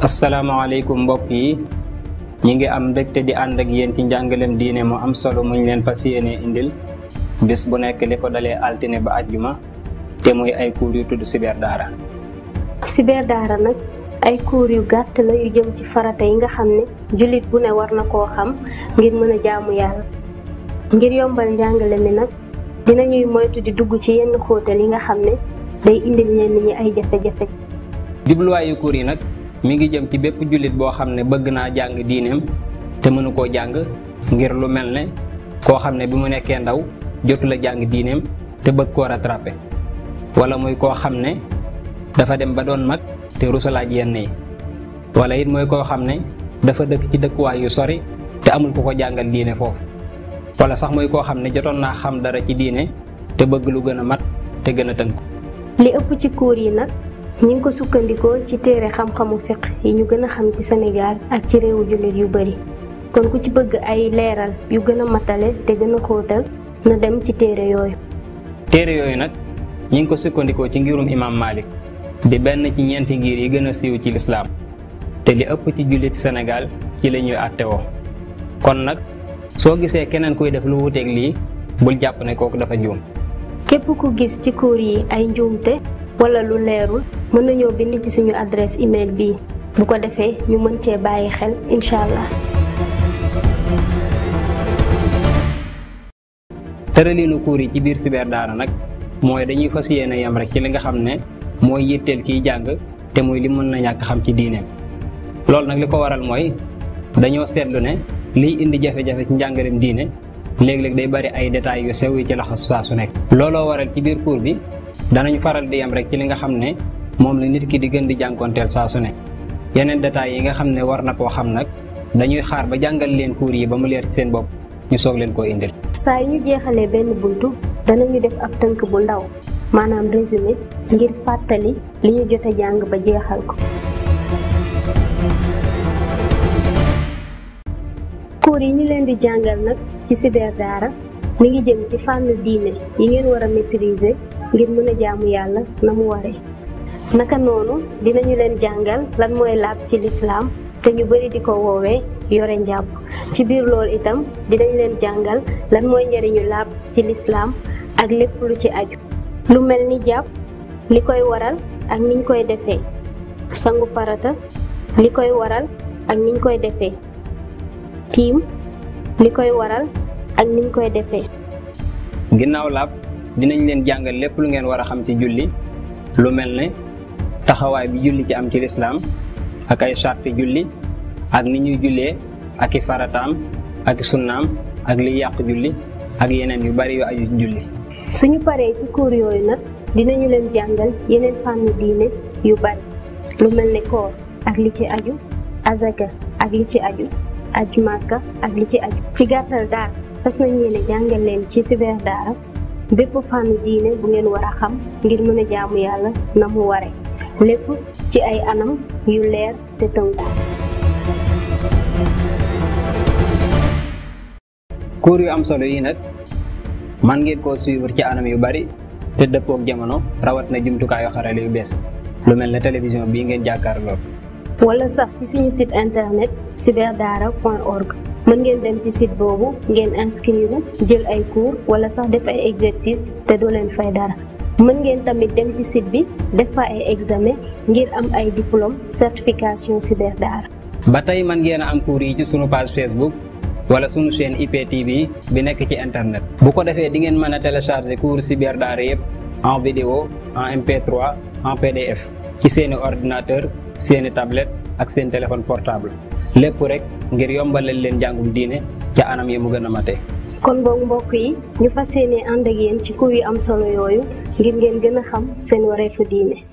asalaamaaleykum mbokk yi ñi ngi am mbégte di ànd ak yéen ci njàngalem diine mu am solo muñ leen fas yéene indil bis bu nekk li ko dalee altine ba àjjuma te muy ay cours yu tudd Cyber Daara Cyber Daara nag ay cours yu gàtt la yu jëm ci farata yi nga xam ne jullit bu ne war na koo xam ngir mën a jaamu yàlla ngir yombal njàngale mi nag dinañuy moytu di dugg ci yenn xóotal yi nga xam ne day indil ñenn ñi ay jafe-jafe jubluwaayu cours yi nag mi ngi jëm ci bépp jullit boo xam ne bëgg naa jàng diineem te mënu koo jàng ngir lu mel ne koo xam ne bi mu nekkee ndaw jotu la jàng diineem te bëgg koo rattrapé wala muy koo xam ne dafa dem ba doon mag te rusalaaj yenn yi wala it mooy koo xam ne dafa dëkk ci dëkkuwaay yu sori te amul ku ko jàngal diine foofu wala sax mooy koo xam ne jotoon naa xam dara ci diine te bëgg lu gën a mat te gën a tënk li ëpp ci cours yi nag ñi ngi ko sukkandikoo ci téere xam-xamu fiq yi ñu gën a xam ci Sénégal ak ci réewu jullit yu bari kon ku ci bëgg ay leeral yu gën a matale te gën a xóotal na dem ci téere yooyu téere yooyu nag ñi ngi ko sukkandikoo ci ngirum imam Malik di benn ci ñeenti ngir yi gën a siiw ci lislaam te li ëpp ci jullit Sénégal ci la ñuy àttewoo kon nag soo gisee keneen kuy def lu wuteeg lii bul jàpp ne kooku dafa juum képp ku gis ci cours yi ay njuumte wala lu leerul mën nañoo bind ci suñu adresse email bii bu ko defee ñu mën cee bàyyi xel incha allah. tëraliinu cours yi ci biir Cyber Daara nag mooy dañuy fas yéene yam rek ci li nga xam ne mooy yitteel kiy jàng te muy li mën na ñàkk xam ci diineem loolu nag li ko waral mooy dañoo seetlu ne liy indi jafe-jafe ci njàngalem diine léeg-léeg day bari ay détails yu sew yi ci laxas saa su nekk. looloo waral ci biir cours bi danañ faral di yam rek ci li nga xam ne moom la nit ki di gën di jànkoonteel saa su nekk yeneen détails yi nga xam ne war na koo xam nag dañuy xaar ba jàngal leen cours yi ba mu leer ci seen bopp ñu soog leen koo indil. saa yu ñu jeexalee benn buntu danañu def ab tënk bu ndaw maanaam résumé ngir fàttali li ñu jot a jàng ba jeexal ko. cours yi ñu leen di jàngal nag ci Cyber Daara mi ngi jëm ci fànn diine yi ngeen war a maîtriser ngir mën a jaamu yàlla na mu waree. naka noonu dinañu leen jàngal lan mooy laab ci lislaam te ñu bari di ko woowee yore njàpp ci biir loolu itam dinañ leen jàngal lan mooy njariñu laab ci lislaam ak lépp lu ci aju lu mel ni jàpp li koy waral ak niñ koy defee sangu farata li koy waral ak niñ koy defee tiim li koy waral ak niñ koy defee ginnaaw laab dinañ leen jàngal lépp lu ngeen war a xam ci julli lu mel ne taxawaay bi julli ci am ci lislaam ak ay sarti julli ak ni ñuy jullee ak i farataam ak i sunnaam ak liy yàq julli ak yeneen yu bari yu aju julli suñu paree ci cours yooyu nag dinañu leen jàngal yeneen fànn diine yu bari lu mel ne koor ak li ci aju azaka ak li ci aju aj màkka ak li ci aju ci gàttal daal fas nañ yéene jàngal leen ci Cyber Daara bépp fànn diine bu ngeen war a xam ngir mën a jaamu yàlla na mu ware lépp ci ay anam yu leer te tënku cours yu am solo yi nag man ngeen koo suivre ci anam yu bari te dëppook jamono rawat na jumtukaayu xarale yu bees lu mel ne télévision bii ngeen jàkkaarloo wala sax ci suñu site internet cyberdaara.org mën ngeen dem ci site boobu ngeen inscrire jël ay cours wala sax def ay exercice te doo leen fay dara mën ngeen tamit dem ci site bi def fa ay examen ngir am ay diplôme certification Cyber Daara ba tey mën ngeen a am cours yi ci sunu page Facebook wala sunu chaîne IPTV bi nekk ci internet bu ko defee di ngeen mën a télécharger cours Cyber Daara yëpp en vidéo en MP3 en PDF ci seeni ordinateur seeni tablette ak seen téléphone portable lépp rek ngir yombalal leen njàngum diine ca anam yi mu gën a matee. kon boog mbokk yi ñu fas yéene ànd ak yéen ci cours yu am solo yooyu ngir ngeen gën a xam seen wareefu diine